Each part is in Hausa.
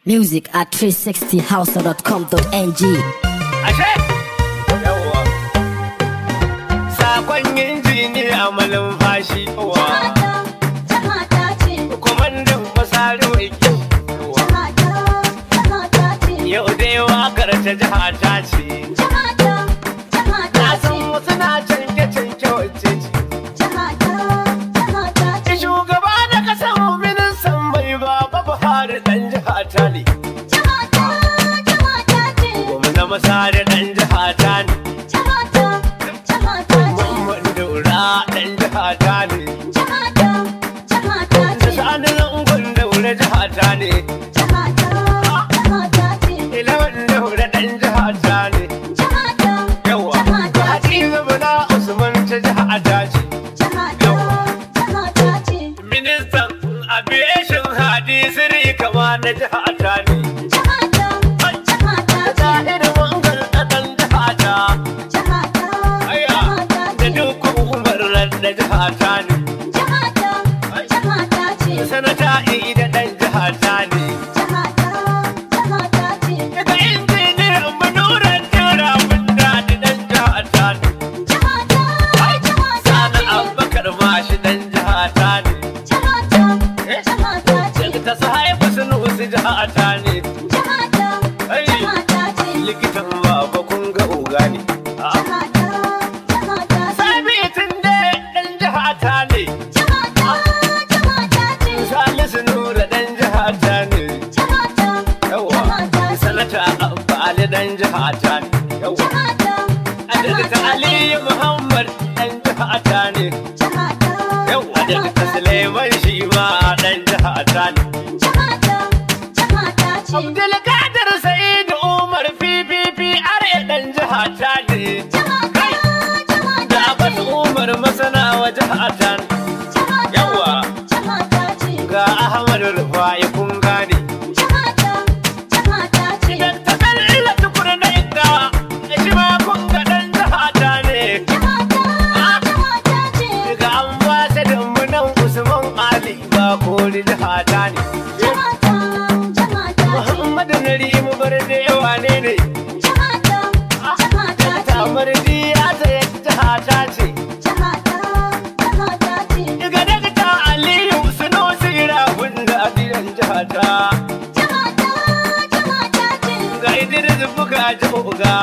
Music at 360house.com.ng. Ashe? Yawwa. Sakon injiniya malin fashi wa. Kwamandan fasari mai kyau. Yau dai wakar ta jiha ta ce. Na san wasu na canke canke wacce ce. Shugaba da kasan ministan mai baba Buhari dan jiha ta ne. Gwamna masari dan jiha ta ne. Mamman daura dan jiha ta ne. Da sani zangon daura jiha ta ne. Ilawan daura dan jiha ta ne. Yawa. Hadiza Bala Usman ta jiha ta ce. Ministan aviation hadisiri kama na jiha ta ne. Zahir wangar ɗan jiha ta. Aya. Da duk umarar da jiha ta ne. Sanata ida ɗan jiha ta ne. Daga injiniyar manuran jira mun daɗi ɗan jiha ta ne. Sani Abubakar mashi ɗan jiha ta ne. Daga ta sahaifu sun wasu jiha ta ne. Likitan baba kun ga oga ne. Sabitin dai ɗan jiha ta ne. Salisu Nura ɗan jiha ta ne. Yawa. Sanata Abba Ali ɗan jiha ta ne. Yawa. Daga ta Aliyu Muhammad ɗan jiha ta ne. Yawa. Daga ta Suleiman shi ma ɗan jiha ta ne. Abdulkadir Sa'idu Umar PPP are ɗan jiha ta ne. Kai. Da Abbas Umar masana wa jiha ta ne. Yawa. Ga Ahmad Rufai kun gane. Idan ta kalla tukuna na inda shi ma kun ga ɗan jiha ta ne. Daga ambasadan mu nan Usman Ali ba kori jiha ta ne. Muhammadu Narimu bar da yawa ne ne. Tamar ya tsaye jiha ta ce. Daga daga ta Aliyu Suno Sira wanda a gidan jiha ta. Ga Idris buga joga.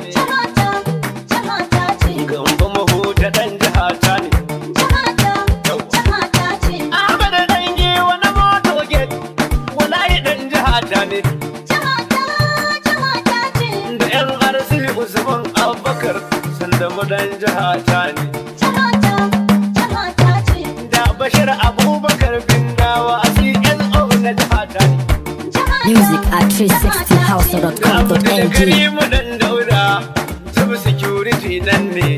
Gamba mahuta ɗan jiha ta ne. Ahmad ɗan giwa na moto gate. Walayi ɗan jiha ta ne. Da ƴan arsi Usman Abubakar sanda mu ɗan jiha ta ne. Da Bashir Abubakar bin dawa a CNO na jiha ta ne. Music at Da 360house.com.ng. gari mu ɗan daura. Sub security nan ne.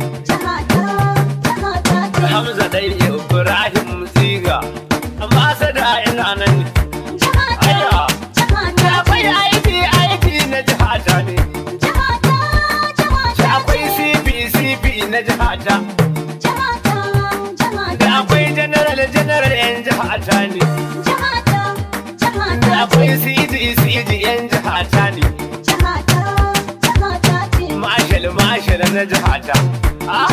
Hamza ɗai Ibrahim Siga. Ambasada ina nan ne. Aya. Da akwai aiki aiki na jiha ta ne. Da akwai CP CP na jiha ta. Da akwai general general yan jiha ta ne. Da akwai CG CG yan jiha ta ne. Marshal Marshal na jiha ta. Ah,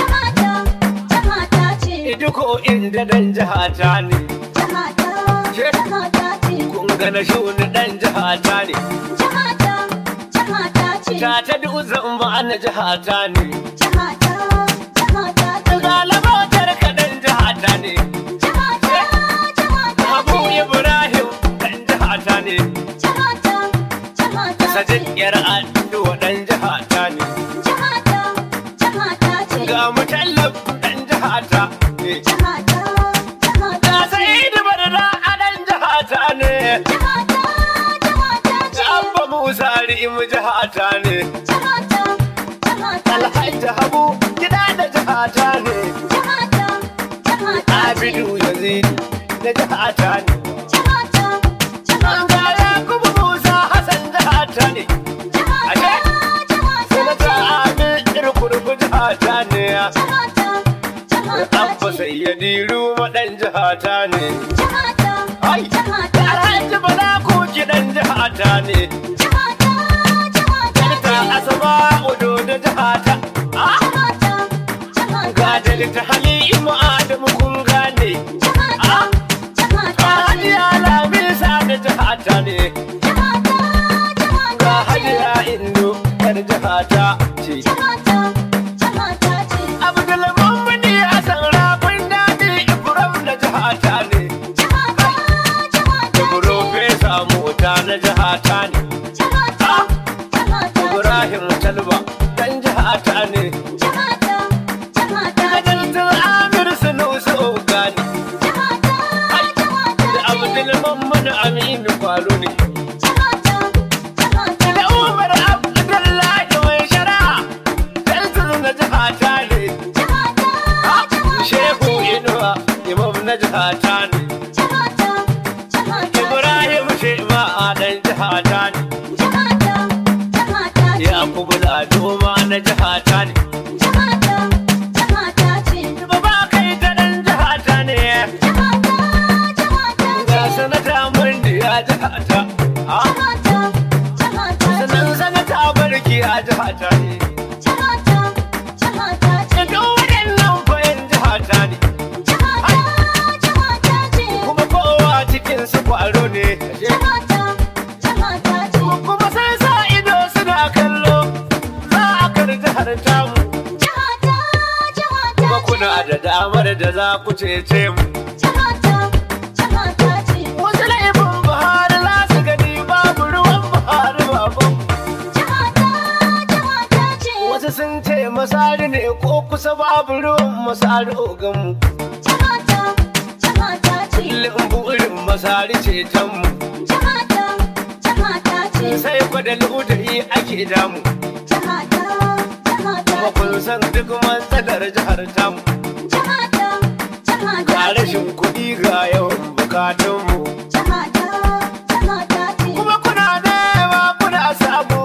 Iduko inda dan jiha ta ne. Kun ga na shuni dan jiha ta ne. Ta ta dutsen ba na jiha ta ne. Ga labotar ka dan jiha ta ne. Abu Ibrahim dan jiha ta ne. Sajin yar addu'a dan jiha ta ne. Ga mutallab dan jiha ta ne. Ga Sa'idu Barda a dan jiha ta ne. Ga Abba Musa Ri'im jiha ta ne. Alhaji Habu gida da jiha ta ne. Abidu Yazid da jiha ta ne. Ga Yakubu Musa Hassan jiha ta ne. Ashe, Sanata Amin Irkurgu jiha ta ne. Abba Sayyadi Ruma ɗan jiha ta ne. Ai, Alhaji Bala ko kiɗan jiha ta ne Delta Asaba Udo da jihata Ah, Ga Delta Halimu Adamu kun gane Hajiya Lamisa da jihata ne Ga Hajiya Indo yar jihata ce Abdulmumini Hassan Rafin Dadi Ibrahim da jihata ne Profesa Mota na jihata ne Ibrahim Talba dan jihata ne Kadaltun Amir Sunusi Ogani da Abdulmumini Aminu Kwalo ne da Umar Abdullahi mai shara Daltun na jihata ne Shehu Inuwa Imam na jihata ne Ibrahim Shema dan jihata ne Yakubu Ladoma na jihata ne Baba kai ta dan jihata ne Ga sanata Mandi a jihata Ah, Sanan sanata Barki a jihata ne Duk waɗannan fayin jihata ne Kuma kowa cikin su kwaro ne Kuma sai sa ido suna kallo Za a kar jihar tamu Kuma kuna da damar da za ku cece mu Wasu laifin Buhari za su gani babu ruwan Buhari baban Wasu sun ce masari ne ko kusa babu ruwan masari oganmu Kullum burin masari ceton mu Sai kwada ludayi ake damu Kuma kun san duk matsalar jihar tamu Ga rashin kuɗi ga yawan bukatunmu Kuma kuna nema kuna samu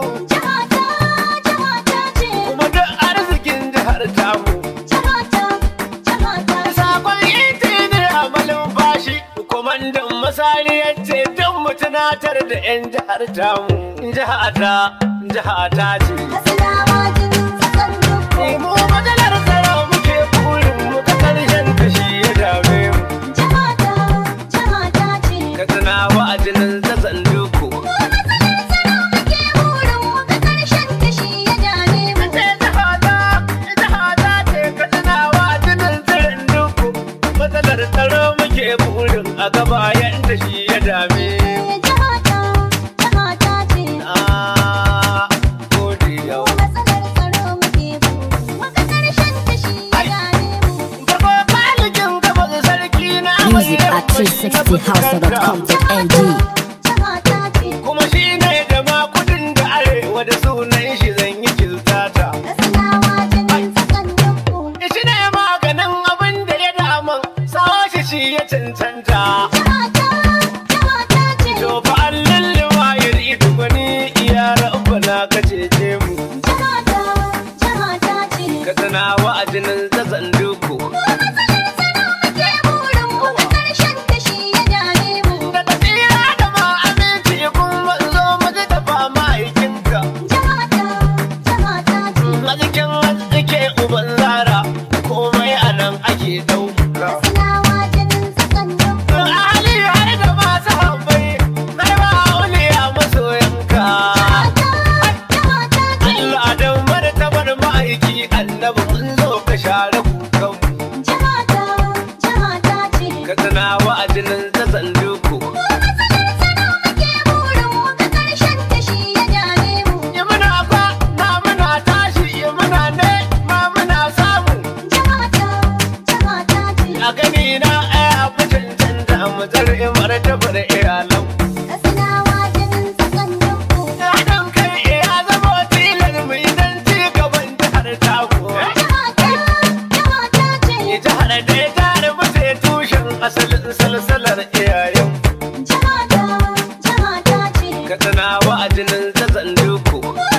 Kuma duk arzikin jihar tamu Sakon injini a malumfashi Kwamandan masari ya ce don mu tunatar da 'yan jihar tamu Jihata, jihata ce Mu matsalar tsaro muke burin mu ta karshen kashi ya dame mu Ka tuna wa'adinin zazan duku Ce jihata, jihata ce ka tuna wa'adinin tsirin duku Matsalar tsaro muke burin a gaba yadda shi ya dame mu Na gode yau Gaba baligin gaba sarki na Music at 360house.com.ng kuma shi ne da ma kudin da arewa da sunan shi zan yi kiltata shi ne maganin abin da ya daman sawa shi shi ya cancanta to fa allin liwayar ido gwani iya rabbana ka cece mu ka tana wa'adinin zazan duku da tafiya da ma aminci kun zo mu ji da fama aikinka a cikin tsike uban zara komai a nan ake dauka Ali har da masu habbai har ma auliya masoyanka Allah don martabar ma'aiki annabi mun zo ka share kukan ka tana wa'adinin zazan duku yi muna kwa na muna tashi yi muna ne ma muna samu a gani na aya fi cancanta mu zar'i martabar iyalan haɗin kai ya zama tilar mu idan ci gaban jihar taku jihar da ya tare mu sai tushen asalin salsalar iyayen ka tana wa'adinin zazan duku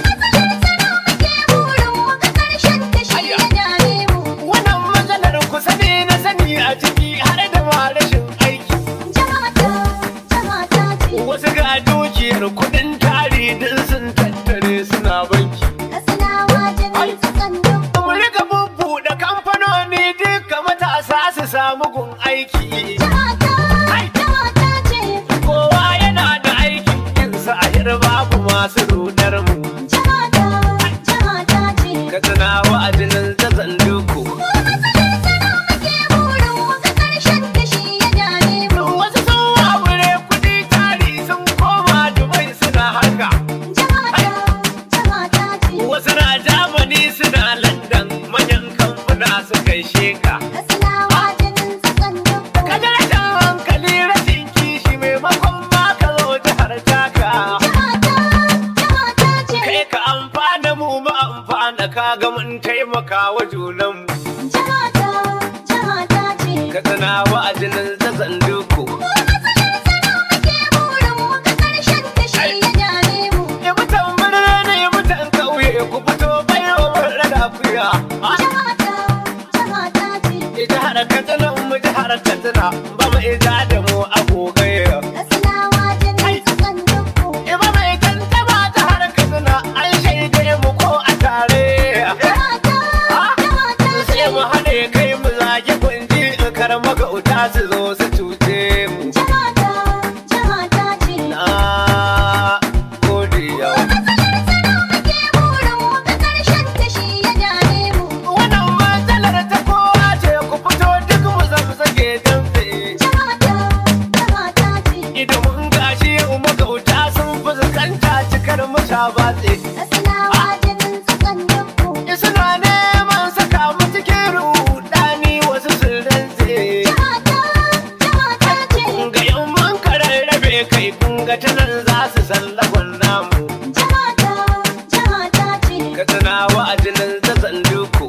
wannan matsalar ku sani na sani a ciki har da ma rashin aiki wasu ga dukiyar kudin ta kuɗi din sun tattare suna banki Katsinawa jinin tsatson dukku. mu rika bubbuɗe kamfanoni duka matasa su samu gun aiki Jihata, jihata ce. kowa yana da aikin yinsa a yar babu masu rudar mu Jihata, jihata ce. ka tuna wa'adinin zazan duku Ke burin muka ƙarshen kashi ya dame mu. wasu sun wawure kuɗi tari sun koma dubai suna haka Jihata, jihata ce. wasu na jamani suna london manyan kamfuna su kai sheka Katsinawa jinin tsatson dukku. kaga rashin hankali rashin kishi maimakon ma ka zo jihar taka Jihata, jihata ce. kai ka amfana mu mu amfana ka ga mun taimaka wa junanmu Jihata, jihata ce. ka tana wa'adinin zazan duku Ke burin muka ƙarshen kashi ya dame mu. ya mutan birni ya mutan ƙauye ku fito bai wa murna da kuya Jihata, jihata ce. jihar katsina mu jihar katsina ba mu ija da mu a gogaya Katsinawa jinin tsatson dukku. Iba mai kanta ba ta har katsina an shaide mu ko a tare Jihata, jihata ce. sai mu haɗe kai mu zagi kunji kar magauta su zo su cuce mu Jihata, jihata ce. na gode yau Ke burin muka ƙarshen kashi ya dame mu. wannan matsalar ta kowa ce ku fito duk mu zamsage dambe Jihata, jihata ce. idan mun gashi yau magauta sun fuskanta cikar mu sha batse Katsinawa jinin tsatson dukku. suna neman saka mu cikin rudani wasu sun rantse Jihata, jihata ce. ga yan mun kararrabe kai kun ga ta nan za su san lagon namu Jihata, jihata ce. ka tana wa'adinin zazan duku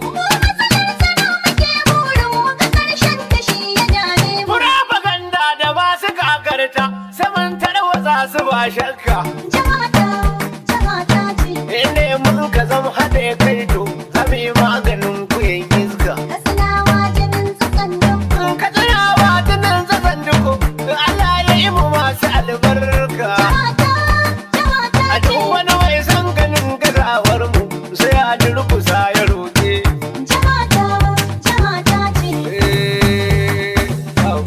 Ke burin muka ƙarshen kashi ya dame mu. propaganda da ba su kakarta saman tarwatsa su ba shakka Jihata, jihata ce. inda mun ka zama haɗe kai to zami maganin kuyen iska Katsinawa jinin tsatson dukku. ka tana wa'adinin zazan duku Allah ya yi mu masu albarka Jihata, jihata a ce. duk wani mai san ganin gazawar mu sai a durkusa ya roƙe Jihata, jihata ce. Eh, au.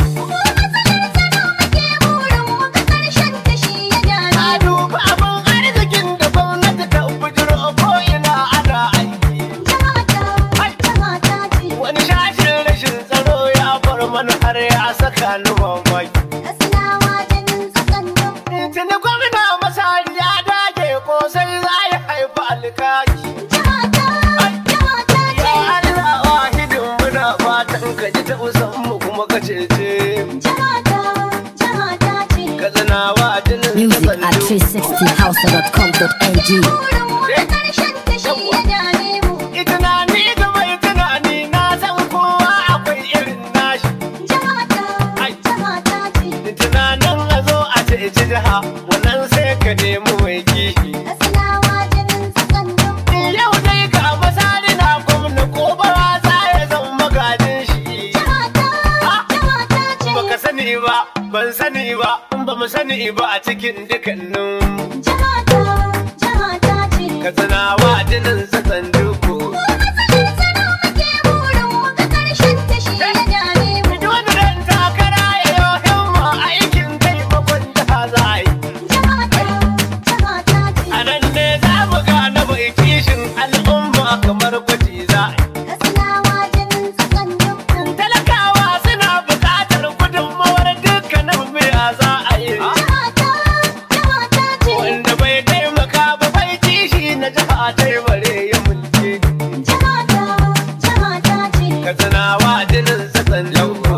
Ke burin muka ƙarshen kashi ya dame Na duba abin arzikin da gwamnati ta bujiro ko ina ana aiki. Jihata, jihata ce. Wani shashin rashin tsaro ya bar mana har ya saka ni mamaki. Katsinawa jinin tsatson dukku. Tuni gwamna masari ya dage ko sai za ya haifi alkaki. Jihata, jihata Ya ce. Allah wahidin muna fatan ka ji ta mu kuma ka cece mu. Jihata, jihata ce. Ka tsinawa jinin Music at kasancewa. 360house.com.ng. Burin muka ƙarshen kashi ya dame mu. tunani ga mai tunani na san kowa akwai irin nashi Jihata, jihata ce. tunanin a zo a ceci jiha wannan sai ka nemi mai kishi Katsinawa jinin tsatson dukku. yau dai ga masari na gwamna ko bara za ya zan magajin shi Jihata, jihata ce. baka sani ba ban sani ba ba mu sani ba a cikin dukkanin Jihata, jihata ce. ka tunawa jinin sassan duku Ke burin muka ƙarshen kashi ya dame mu. duk wani ran takara ya yi himma aikin taimakon jiha za a yi Jihata, jihata ce. A nan ne za mu gane mai kishin al'umma kamar gwaji za a yi. Katsinawa jinin tsatson dukku. Talakawa suna buƙatar gudunmawar dukkanin miya za a yi. Jihata, jihata ce. Wanda bai taimaka ba bai kishi na jiha ta yi bare ya mulki. Jihata, jihata ce. Ka tunawa jinin sassan lauko.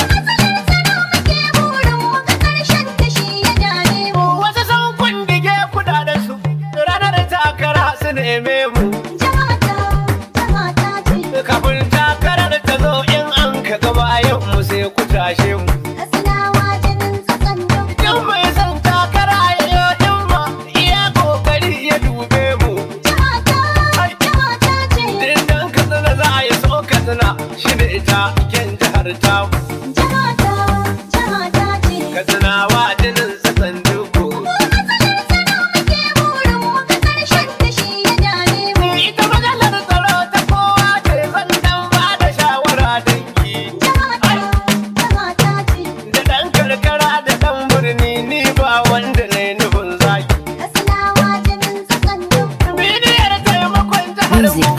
Ke burin muka ƙarshen kashi ya dame mu. Wasu sun kundige kudaden su ranar takara su neme mu. Jihata, jihata ce. Kafin takarar ta zo in an ka gaba yau mu sai ku tashe mu. Katsinawa jinin tsatson dukku. Duk mai son takara ya yi himma iya kokari ya dube mu. Jihata, jihata ce. Dindan katsina za a yi so katsina shi da ita ken jihar tamu. Jihata, jihata ce. Katsinawa jinin sassan duku. Ke burin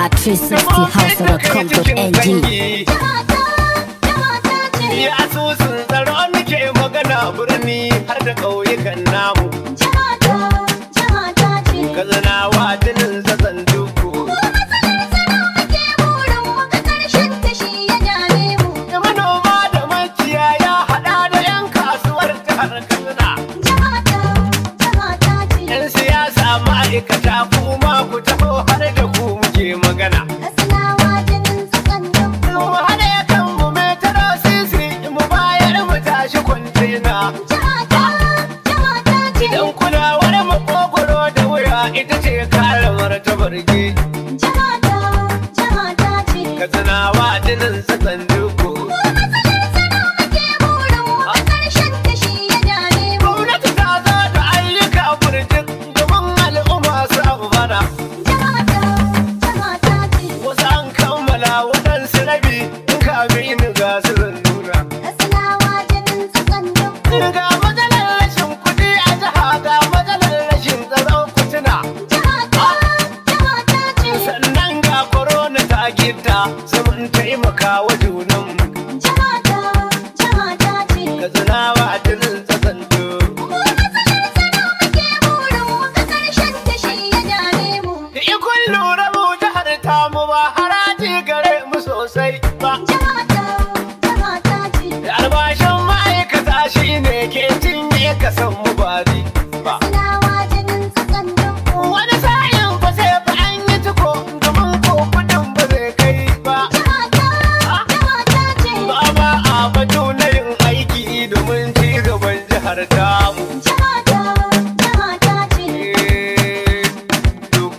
at 360house.com.ng. Jihata, jihata ce. Ya asusun tsaro muke magana birni har da ƙauyukan namu. Jihata, jihata ce. Kazanawa jinin zazan duku. Muke burin mu ga ƙarshen ta shi ya dame mu. Da manoma da makiyaya haɗa da 'yan kasuwar jihar Katsina. Jihata, jihata ce. 'Yan siyasa ma'aikata kuma ku taho har da ku muke magana. Katsinawa jinin tsakan dukku. Mu haɗe kanmu mai taro sisi mu bayar mu tashi kwantena. Jihata, jihata ce. Idan kulawar makogoro da wuya ita ce kare martabar ge. Jihata, jihata ce. Katsinawa jinin tsakan duku. Muke burin mu ga ƙarshen ta shi ya dame mu. Gwamnati ta zo da ayyuka burjik domin al'umma su amfana. Jihata, jihata ce. Wasu an kammala waɗansu rabi in kamin ga su nuna. Katsinawa jinin tsakan dukku. Ga matsalar rashin kuɗi a jiha ga matsalar rashin tsaron kutuna. Jihata, jihata ce. Sannan ga korona ta gita sai mun taimaka wa junanmu. Jihata, jihata ce. Katsinawa a jinin tsakan Muke burin mu ga ƙarshen ta shi ya dame mu. Da ikon lura mu jihar tamu ba haraji gare mu sosai ba. Jihata, jihata ce. Da albashin ma'aikata shi ne ke cinye kasan mu ba ni ba. Katsinawa jinin tsakan dukku. Wani sa'in ba sai fa an yi ciko domin ko kudin ba zai kai ba. Jihata, jihata ce. Ba ma a batu na yin aiki domin ci gaban jihar tamu. Jihata, jihata ce. Eh, duk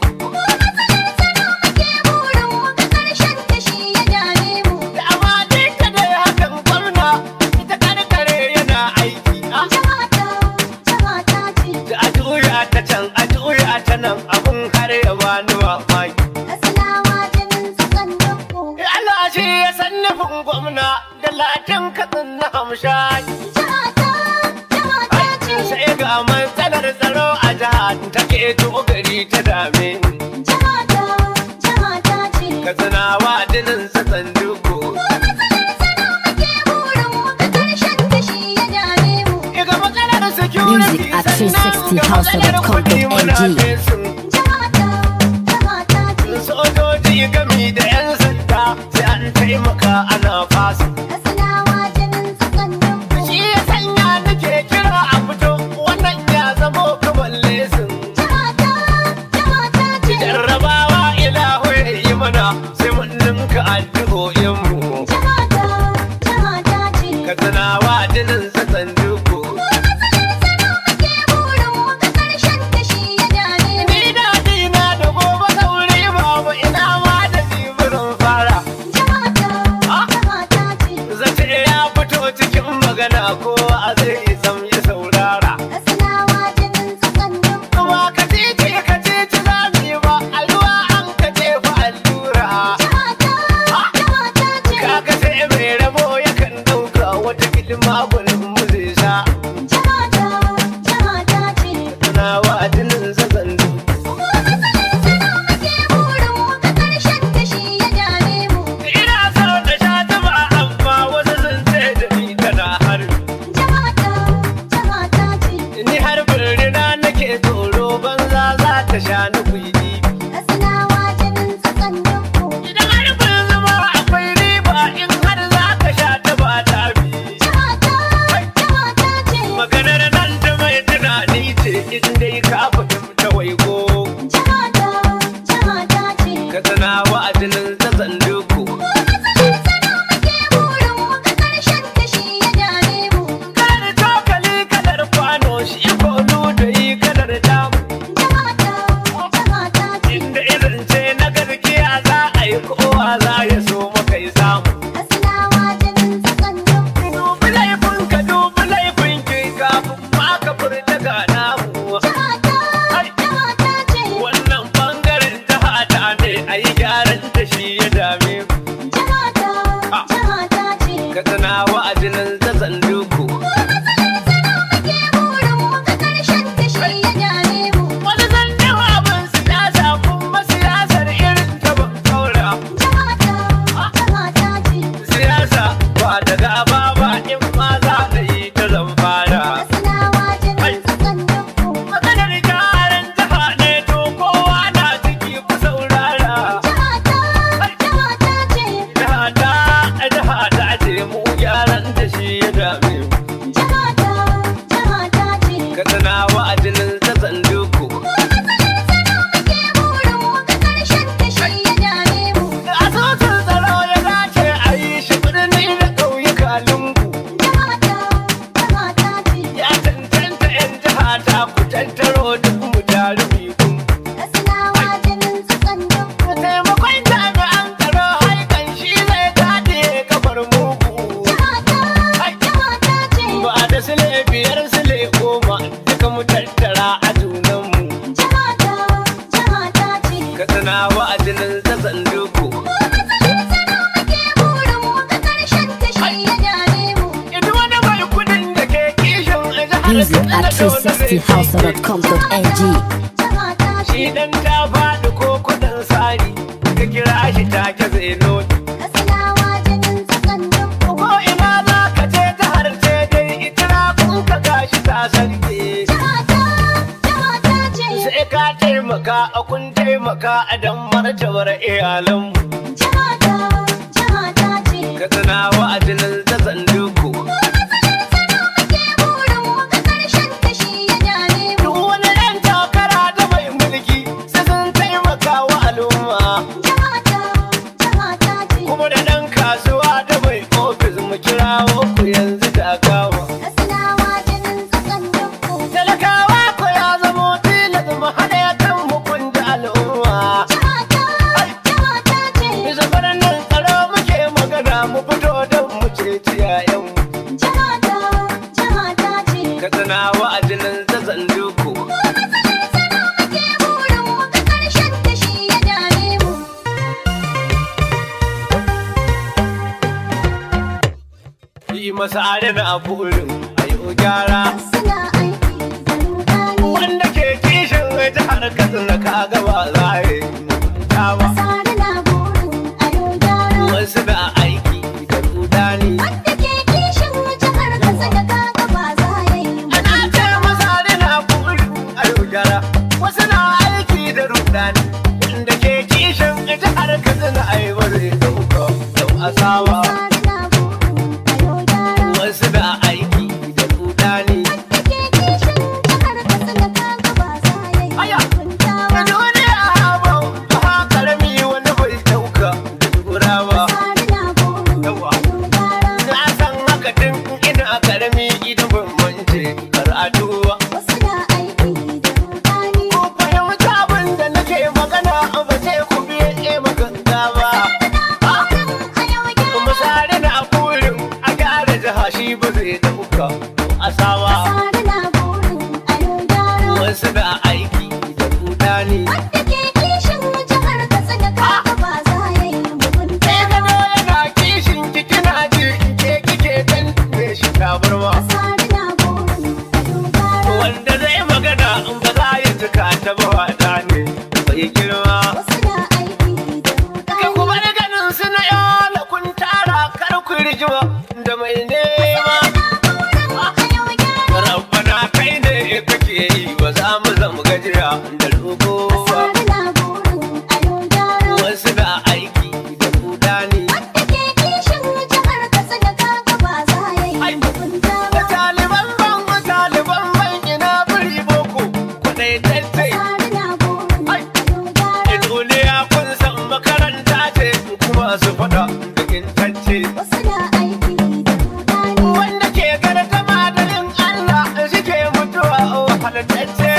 Muke burin mu ga ƙarshen ta shi ya dame mu. da amma duka dai hakan gwamna ita karkare yana aiki. Ah, Jihata, jihata ce. Da a juya ta can a juya ta nan abun har ya bani mamaki. Katsinawa jinin tsakan dukku. Allah shi ya san nufin gwamna da latin katsin na hamshaki. Jihata, jihata ce. Sai ga matsalar tsaro a jihar ta keto gari ta dame ni. Jihata, jihata ce. Katsinawa jinin sassan duku. Muke burin mu ga ƙarshen ta shi ya dame mu. Iga matsalar security Music at sannan ga matsalar 360house.com.ng. kuɗi muna fesin. Jihata, jihata ce. Sojoji gami da 'yan sanda sai an taimaka ana fasa. Katsinawa jinin tsakan dukku. Shi ya sanya nake kira a fito wannan ya zamo kamar lesin. Jihata, jihata ce. Jarrabawa ilahu ya yi mana sai mun ninka addu'o'inmu. Jihata, jihata ce. Katsinawa jinin sassan duku. Muke burin mu ga ƙarshen ta shi ya dame mu. Ni daɗi na da gobe sauri babu ina ma da jibirin fara. Jihata, Ah. jihata ce. Zace ya fito cikin magana ko a zai sam ya saurara. Katsinawa jinin tsakan dukku. Kuma ka titi ka titi za mu yi ba a ruwa an ka jefa allura. Jihata, jihata ce. Kaga sai mai rabo yakan ɗauka wata kilma gwanin mu zai sha. Jihata, jihata ce. Tana wa jinin sassan duku. Muke burin mu ga ƙarshen ta shi ya dame mu. Ina so na sha zuba amma wasu sun ce da ni tana harbi. Jihata, jihata ce. Ni har birnina nake tsoro banza za ta sha ni kuɗi. Katsinawa jinin tsakan dukku. Idan har bin zama akwai riba in har za ka sha ta ba ta bi. Jihata, jihata ce. Maganar nan ta mai tunani ce in dai ka fahimta waigo. Jihata, jihata ce. Ka tana wa'adinin zazan duku. Muke burin mu ga ƙarshen ta shi ya dame mu. Kada cokali kadar kwano shi kolu da yi kadar damu. Jihata, 360house.com.ng Shi dan ta faɗi ko kudin sari ka kira shi take zai noti Ko ina za ka je ta harce dai itira kun ka gashi ta sarki Sai ka taimaka a kun taimaka a dan martabar iyalanmu Ka tsana wa ajinin ta sanduku Duk wani ɗan takara da mai mulki sai sun taimaka wa al'umma Kuma da ɗan kasuwa da mai ofis mu kirawo ku yanzu ta kama Talakawa ko ya zamo tilas mu haɗe kan hukunta al'umma Bisa nan tsaro muke magana mu fito don mu ceci 'ya'yanmu Ka tsana wa ajinin ta sanduku Yi masa adana a burin a yi gyara Wanda ke kishin jihar Katsina ka gaba za a yi mugunta ba Wasu da aiki da rudani Ana ce masa adana a burin a yi gyara Wasu na aiki da rudani Wanda ke kishin jihar Katsina a yi bari dauka Yau asawa Wasu da aiki da rudani Aya! Da duniya haɓau ha karami wani bai dauka da dubura ba Yawa Na san haka tun ina karami idan ban mance karatu ba Ku fahimta abin da nake magana ba ce ku biye maganga ba Misali na burin a gyara jiha shi ba zai dauka asawa Wasu da aiki da rudani Ke gano yana kishin ki kina ji ke kike dan me shi tabarma Wanda zai magana in ba za ya jika ta ba wada ne bai girma Kai kuma da ganin su na yola kun tara kar ku rijima da mai nema Rabbana kai ne kake yi ba za mu zama gajiya da roƙo ba Wasu da aiki da rudani Da taliban ban wa taliban ban ina biri boko kudai tattai Da duniya kun san makaranta ce kuma su faɗa da intacce Wanda ke garta madalin Allah shi ke mutuwa wahalatacce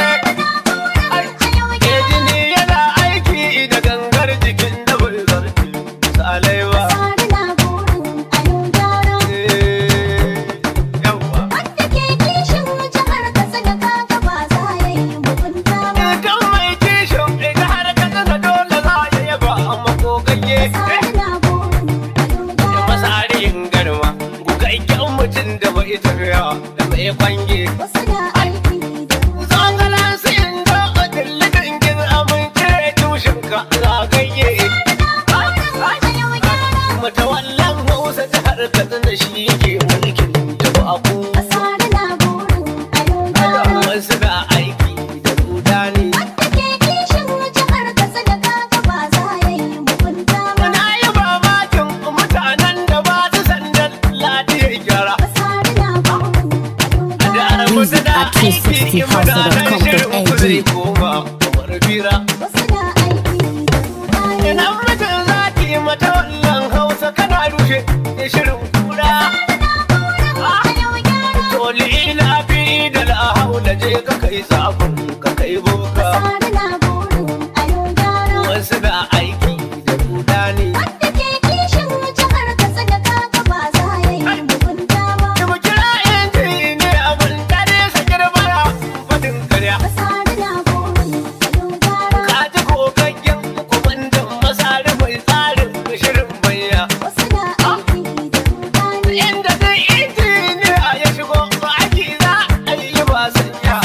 Ke jini yana aiki da gangar jikin da bai zarce misalai ba Eh, yawwa Idan mai kishin ita har ka tsaka dole za ya yaba a makogayye Da masarin garma gugaggen mutum da bai tafiya da mai kwange Zagalan su inda a dillidin gin amince tushenka zagaye Matawallan Hausa jihar Katsina shi ke mulkin jama'u Wasu da aiki da rudani Na yi mamakin mutanen da ba su sandan ladiyar gyara Da Music da at aiki mutanen shirin ku zai 360house.com.ng koma kamar fira Idan mutum za ki mata wannan hausa kana rushe da shirin kura Toli ila fi da lahau da je ka kai sabon ka kai boka Wasu da aiki da rudani Da mu kira injini abin dare sa girbara fadin karya Ka ji kokaggen kwamandan masari mai tsarin shirin banya Inda dai injiniya ya shigo aiki za a yi ba sanya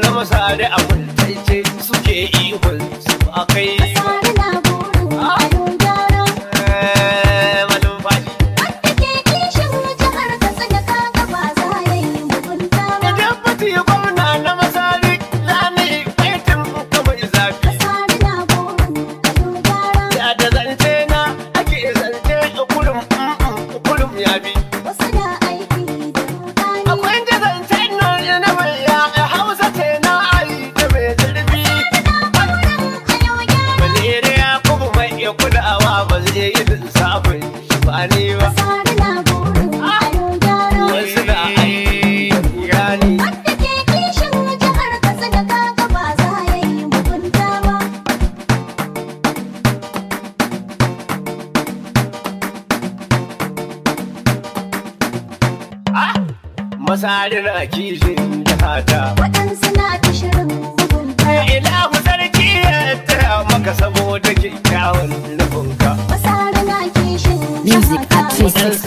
masare a kultaice suke ihun su a kai Masari na burin ado gyara. Eh, malumfashi Wanda ke kishin jihar Katsina kaga ba za ya yi mugunta ba. Idan fati gwamna na masari zane aitin kawai zafi Masari na burin ado gyara. Ya da zance na ake zance kurum kurum ya bi Wasu na aiki da rudani. Akwai da zancen nan na mai ya hausa ce na ai da mai zurfi Ado gyara. Balere ya kuma mai iya kulawa ba zai yi lissafin shi ba ne ba Masari na burin ado gyara. Wasu na aiki gani Wanda ke kishin jihar Katsina kaga ba za ya yi mugunta ba. Masari na kishin jihata Waɗansu na ta shirin mugunta. Ilahu sarki ya taya maka saboda kyakkyawan nufinka Masari na kishin Music jihata. at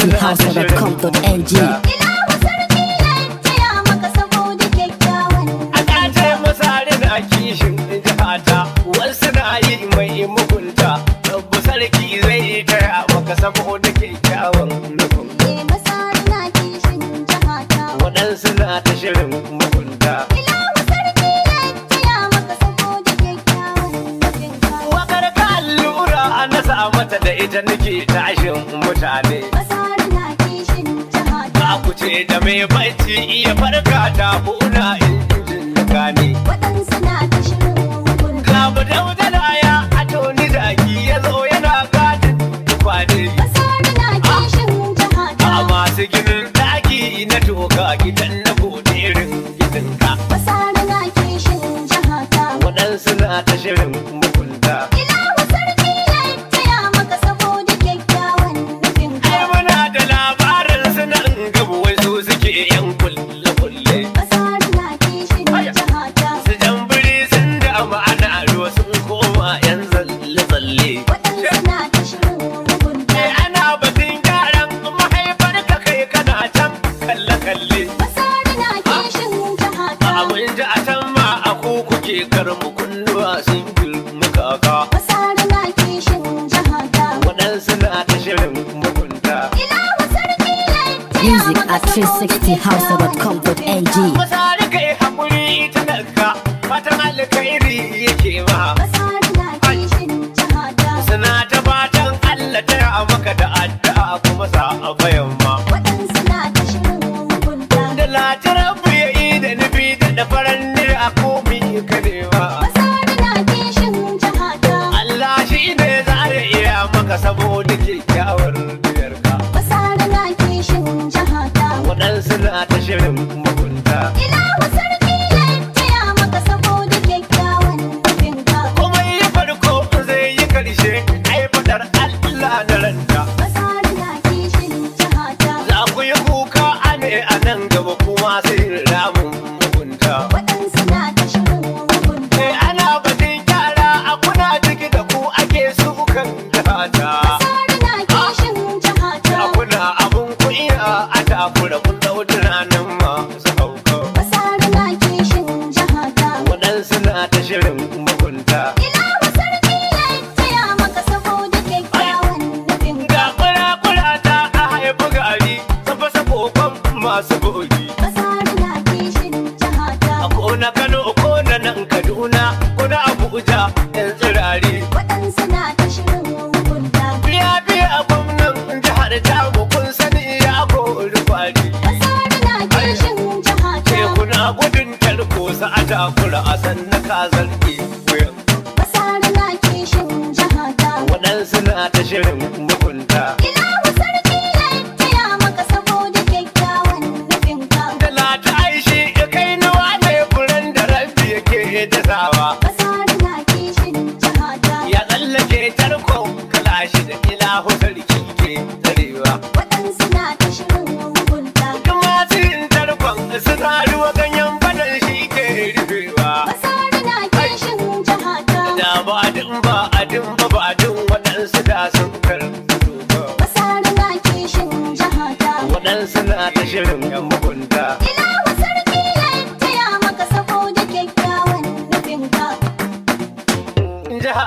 360house.com.ng. Ilahu sarki ya taya maka saboda kyakkyawan A ƙace masari na kishin jihata Wasu na yi mai mugunta Rabbu sarki zai taya maka saboda kyakkyawan nufinka Eh, Masari na kishin jihata. Waɗansu na ta shirin mugunta Ilahu sarki ya taya maka saboda kyakkyawan nufinka. Wakar ka allura na sa mata da ita nake tashin mutane Masari na kishin jihata. Ba ku ce da mai bacci iya farka ta kuna injin gane Waɗansu na ta shirin mugunta. Gabu daudala ya atoni zaki ya zo yana gadin kwane Masari na kishin jihata. A masu ginin daki na toka gidan na goderin gidanka Masari na kishin jihata. Waɗansu na ta shirin mugunta Ilahu sarki ya taya maka saboda kyakkyawan nufinka. Ai muna da labarin suna gabu wai su suke yan kulle kulle Masari na kishin jihata. Su jambiri sun da ma'ana ruwa sun koma yan tsalle tsalle Waɗansu na ta shirin mugunta. Ai ana batun gyaran mahaifar ka kai kana can kalle kalle Masari na kishin jihata. Abin ji a can ma a ku kuke karmu kunnuwa sun girma kaka Masari na kishin jihata. Waɗansu na ta shirin mugunta Ilahu sarki ya taya Music maka at saboda 360house.com.ng. Masari kai haƙuri ita daga fatan alkhairi yake ma Masari na kishin jihata. Suna ta fatan Allah ta maka da addu'a kuma sa a bayan ma Waɗansu na ta shirin mugunta. Da latirar ya yi da nufi da da faranni a komi ka nema Masari na kishin jihata. Allah shi ne za ya iya maka saboda kyakkyawar diyarka Masari na kishin jihata. Waɗansu na ta shirin mugunta Ilahu sarki ya taya maka saboda kyakkyawan nufinka. Kuma yi farko zai yi karshe ai fadar Allah da ranta Masari na kishin jihata. Za ku yi kuka ane a nan gaba kuma sai ramun mugunta Waɗansu na ta shirin mugunta. Eh ana batun gyara a kuna ciki da ku ake sukan data Masari na kishin jihata. A kuna abun kunya a takura kun dau tunanin masu hauka Masari na kishin jihata. Waɗansu na ta shirin mugunta Ilahu sarki ya taya maka saboda kyakkyawan nufinka. Ga kura-kura ta a haifi gari sun fasa kokon masu bogi Masari na kishin jihata. A kona Kano ko na nan Kaduna ko na Abuja yan tsirari Waɗansu na ta shirin mugunta. Biya biya gwamnan jihar Jago kun sani ya kori kwari Masari na kishin jihata. Ce kuna gudun tarko sa a takura a sanna ka zargi wuyan Masari na kishin jihata. Waɗansu na ta shirin mugunta Ilahu sarki ya taya maka saboda kyakkyawan nufinka. Da lata aishi kai nawa ne furen da rabbi yake da sawa Masari na kishin jihata. Ya tsallake tarko kalashi da ilahu sarki ke tsarewa Waɗansu na ta shirin mugunta. Kuma cin tarkon suna ruwa ganyen fadan shi ke rufewa Masari na kishin jihata. Da ba adin ba adin ba ba adin waɗansu da sun karɓi ba Masari na kishin jihata. Waɗansu na ta shirin mugunta Ilahu sarki ya taya maka saboda kyakkyawan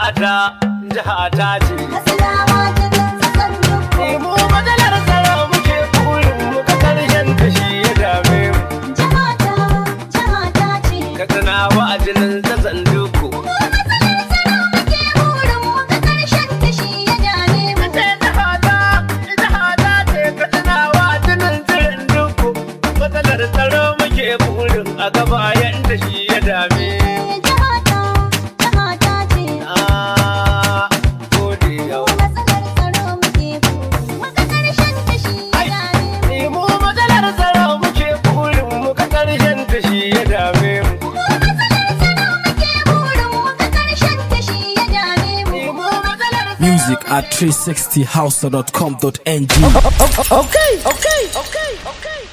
jihata jihata ce Katsinawa jinin su sanduku. mu matsalar tsaro muke burin mu ka karshen ta shi ya dame mu Jihata, jihata ce. katsinawa a jinin ta sanduku Muke burin mu ga ƙarshen ta shi ya dame mu. ce jihata jihata ce katsinawa a jinin tsirin duku matsalar tsaro muke burin a gaba yanda shi ya dame mu Jihata, jihata ce. na gode yau Matsalar tsaro muke burin mu ga ƙarshen ta shi ya dame mu. Ni mu matsalar tsaro muke burin mu ka karshen ta shi ya dame mu Muke burin mu ga ƙarshen ta shi ya dame mu. Ni mu matsalar Music at 360house.com.ng. Okay, okay, okay, okay.